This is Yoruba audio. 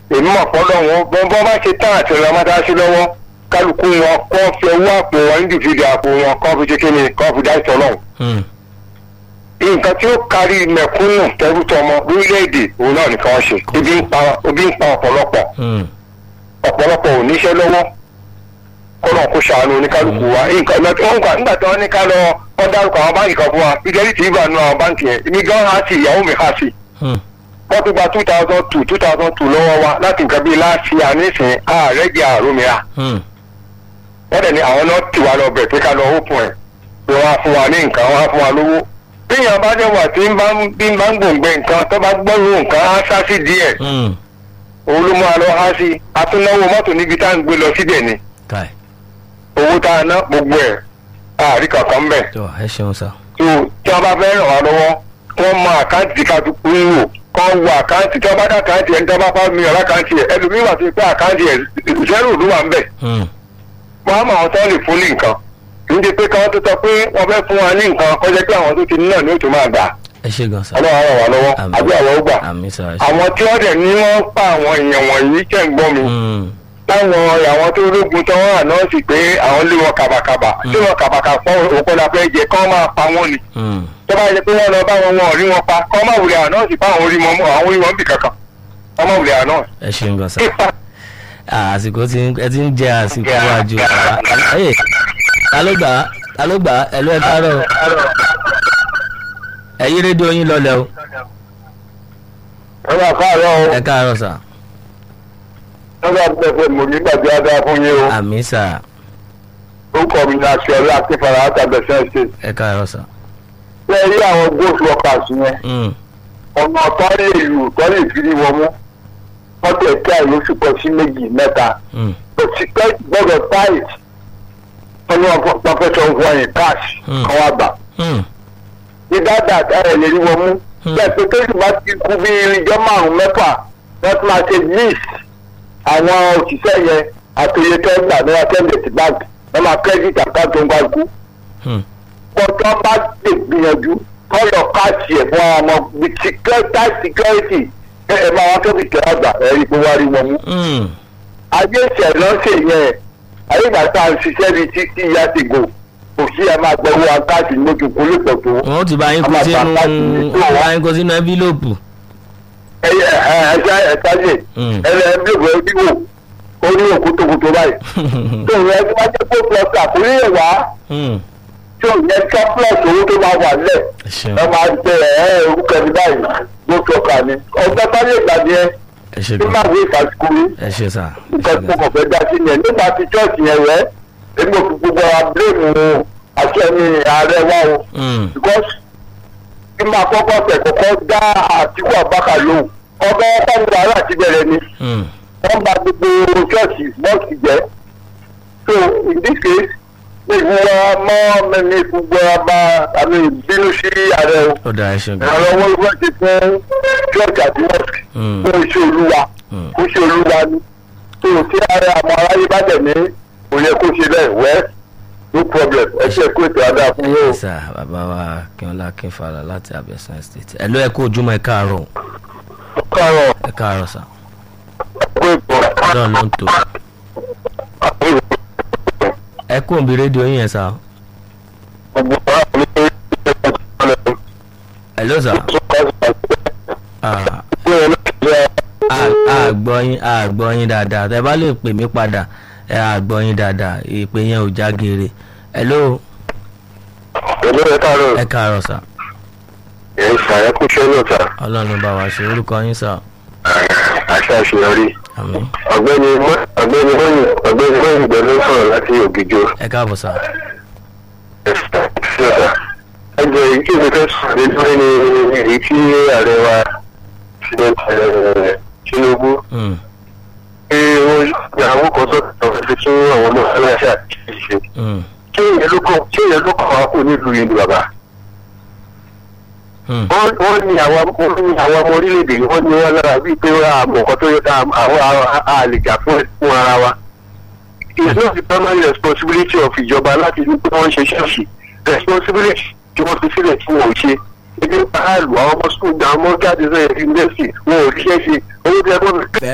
èmi mọ̀ fọ́lọ́ wọn bọ́n bọ́n bá ṣe tán àti ọ̀rọ̀ mọ́tàṣí lọ́wọ́ kálukú wọn kọ́ fi owó àpò wọn individual àpò wọn kọ́ fi ṣe kí ni kọ́ fi dá ìtọ́lọ́hún Hmm. nǹkan tí ó kárí mẹ̀kúnnù tẹ́rùtọ́mọ lórílẹ̀‐èdè òun náà nìkan ṣe ebi ń pa ebi ń pa ọ̀pọ̀lọpọ̀ Hmm. ọ̀pọ̀lọpọ̀ ò níṣẹ́ lọ́wọ́ kọ́nà kó ṣàánú oníkálukú wa nǹkan ìgbà tí wọ́n gbà nígbà tí wọ́n ní ká lọ wọ́n dárúkọ àwọn báǹkì kan fún wa fidelity ibà nu àwọn báǹkì yẹn èmi gan ha sí ìyàwó mi ha sí Hmm. wọ́n ti gba two thousand two two thousand two lọ́wọ́ wa láti nǹkan bíi láti àníṣin ààrẹ jẹ́ àròmìíràn Hmm. wọ́n dẹ̀ ní àwọn náà tì wá lọ bẹ̀ pé ká lọ ópin ẹ̀ pé wọ́n á fún wa ní nǹkan wọ́n á fún wa lówó. téèyàn bá dẹ̀ wà tí ń bá ń bí ń bá ń gbòǹgbẹ nǹkan tó bá gbọ́rù nǹkan á sá sí díẹ̀ Hmm. òun ló mú wa lọ há sí atúnáwó mọ́tò níbi tá à ń gbé lọ síbẹ̀ ni Kai. owó tá a ná gbogbo ẹ̀ àárí kankan ń bẹ̀. tó ẹ ṣeun sá. tó tí wọ́n bá fẹ́ ràn wá lọ́wọ́ wọ́n mọ àkáǹtì tí ká tó kú ń wò kọ́ wo àkáǹtì tí wọ́n bá dá àkáǹtì ẹ̀ ń tọ́ bá fọ́ mi ọ̀rá àkáǹtì ẹ̀ ẹlòmíì wà sí pé àkáǹtì ẹ̀ zero ló wà ń bẹ̀ Hmm. wọ́n á mọ àwọn tó lè fún ní nǹkan kì í ṣe pé káwọn tó sọ pé wọ́n fẹ́ fún wa ní nǹkan kọjá pé àwọn tó ti ní náà ní òtún máa gbà ẹ ṣe gan sá. ọlọ́run á ràn wá lọ́wọ́ Àmín. àbí àwọn ó gbà àmì sá ẹ ṣe. àwọn tí wọ́n dẹ̀ ní wọ́n pa àwọn èèyàn wọ̀nyí tẹ̀ ń gbọ́ mi Hmm. táwọn àwọn tó lógun tán wọ́n ànáǹsì pé àwọn lé wọn kàbàkàbà tí wọn kàbàkàbà òkú la fẹ́ jẹ kán máa pa wọ́n ni Hmm. tó bá yẹ pé wọ́n lọ bá wọn wọn ò rí wọn pa kán má wulẹ̀ ànáǹsì pa àwọn orí wọn àwọn orí wọn bì kankan kán má wulẹ̀ ànáǹsì. ẹ ṣeun gan sá. Ah, àsìkò tí ń- ẹ ti ń jẹ àsìkò wájú bàbá. ẹ ta ló gbà á ta ló gbà á ẹ ló ẹ káàárọ̀ ẹ yí rédíò yín lọlẹ̀ o ẹ máa káàárọ̀ o ẹ káàárọ̀ sá. ẹ bá pẹ̀pẹ̀ mò ní gbàgbé adá fún yín o àmì sá orúkọ mi ní aṣọ́lá akínfàrà àtàbẹ̀sẹ̀ ṣe. ẹ káàárọ̀ sá. ṣé ẹ rí àwọn ghost workers yẹn Hmm. ọ̀nà tó lè lù tó lè fi rí wọn mú wọ́n tẹ̀ kí àìlóṣù pọ̀ sí méjì mẹ́ta Hmm. òṣìṣẹ́ gbọ́dọ̀ tight wọ́n ní wọ́n fẹ́ sọ fún ẹ̀yìn cash Hmm. kan wá gbà. Hmm. ní dáadáa ẹ̀ lè rí wọn mú Hmm. bẹ́ẹ̀ pé kéjì bá ti kú bí irinjọ́ márùn-ún mẹ́fà wọ́n ti máa ṣe list àwọn òṣìṣẹ́ yẹn àtòyè tẹ́gbà ní wọ́n tẹ́lẹ̀ sí báńkì wọ́n máa credit account tó ń bá kú Hmm. kọ́tọ́ bá lè gbìyànjú kọ́lọ̀ káàsì ẹ̀ fún àwọn ọmọ with security security ẹ ẹ máa wá tó fi tẹ̀lé àgbà ẹ rí i pé wá rí wọn mú. Hmm. ayé ìṣẹ̀lẹ̀ ṣe yẹn ayé ìgbà tá à ń ṣiṣẹ́ bíi títí ìyá ti gò kò sí ẹ máa gbọ́ owó akáàsì lójú kó lè pọ̀ tó. wọn ó ti bá yín kó Àmàtà sínú káàsì ní tó wọn bá wá. yín kó sínú ẹ́fílòpù. ẹ ẹ ẹ ẹ ṣá ẹ ṣáṣe Hmm. ẹ lẹ ẹ bí òwe wíwò ó ní òkútokùtò báyìí. tó yẹ kí wọ́n jẹ́ kó plus àkúrẹ́ wá Hmm. tó yẹ kí plus owó tó máa wà lẹ̀. ẹ ṣeun ẹ máa gbé ẹ ẹ orúkọ ẹni báyìí ló fi ọkà ni ọgbẹ́ bá lè gbà yẹn ẹ ṣe tí gan máa wé ìfàsíkò rí ẹ ṣe sá ẹ ṣe nǹkan tó gan kàn fẹ́ dá sí yẹn nígbà tí chọ́ọ̀chì yẹn rẹ̀ èmi ò fi gbogbo ara bíléèmù àti ẹni ààrẹ wa o Hmm. because kí máa kọ́kọ́ tẹ̀ kọ́kọ́ dá àtìkú àbákà lóhùn ọgbẹ́ pàmò wàhálà ti bẹ̀rẹ̀ ni Hmm. wọ́n gba gbogbo chọ́ọ̀chì mọ́ọ̀sì jẹ́ so in this case ní ìfúnwa mọ́ mẹ́ni ìfúnwa bá àmì ìbínú sí ààrẹ o ó dáa ẹ ṣe gan àwọn ọmọ ìwé ti fún church àti mosque Hmm. fún iṣẹ́ olúwa Hmm. fún iṣẹ́ olúwa ni tó o tí ara àwọn aráyé bá tẹ̀ ní kò yẹ kó ṣe bẹ́ẹ̀ wẹ́ no problem ẹ ṣe kó ètò àdá fún yóò. sá bàbá wa kínọlá kínfàlà láti abẹ́sán state ẹ ló ẹ kó ojúmọ́ ẹ káàárọ̀ kárọ̀ ẹ káàárọ̀ sá kó ètò ọlọ́run ló ń tò ẹ kó òbí rédíò yín yẹn sá gbogbo àwọn mi ní ìpínlẹ̀ ẹ ló sá Ah, a gbọ́ yín a gbọ́ yín dáadáa tẹ bá lè pè mí padà ẹ a gbọ́ yín dáadáa ìpè yẹn ò já geere ẹ ló èmi rẹ̀ kárọ̀ ẹ káàárọ̀ sá ẹ̀ ń ṣàyẹ̀kúṣẹ́ náà ta ọlọ́run ló bá wa ṣe orúkọ yín sá àṣà àṣeyọrí àmín ọ̀gbẹ́ni Mọ́- ọ̀gbẹ́ni mọ́yìn ọ̀gbẹ́ni mọ́yìn gbẹ̀lú sọ̀rọ̀ láti ògìjọ ẹ káàbọ̀ sá ẹjọ èyí tí mo fẹ́ sọ̀rọ̀ lé lórí ni èyí tí ààrẹ wa Tinubu Hmm, pé wọ́n àwọn kan sọ̀rọ̀ fi tún àwọn ọmọ aláṣà ṣe hmm, kí èèyàn ló kàn kí èèyàn ló kàn wá kó nílùú yìí ni bàbá hmm, wọ́n wọ́n ní àwọn wọ́n ní àwọn ọmọ orílẹ̀-èdè yìí wọ́n ní wọ́n lára bíi pé wọ́n àmọ̀ nǹkan tó yẹ ká àwọn àlèjà fún fún ara wa it's not the primary responsibility of ìjọba láti ní pé wọ́n ń ṣe ṣọ́ọ̀ṣì responsibility tí wọ́n fi sílẹ̀ tí wọ́n ò ṣe ebi ń pa àlù àwọn ọmọ sukùl àwọn ọmọ jáde sọ yẹn yunifásitì wọn ò ríṣẹ́ ṣe owó tí ẹ gbọ́dọ̀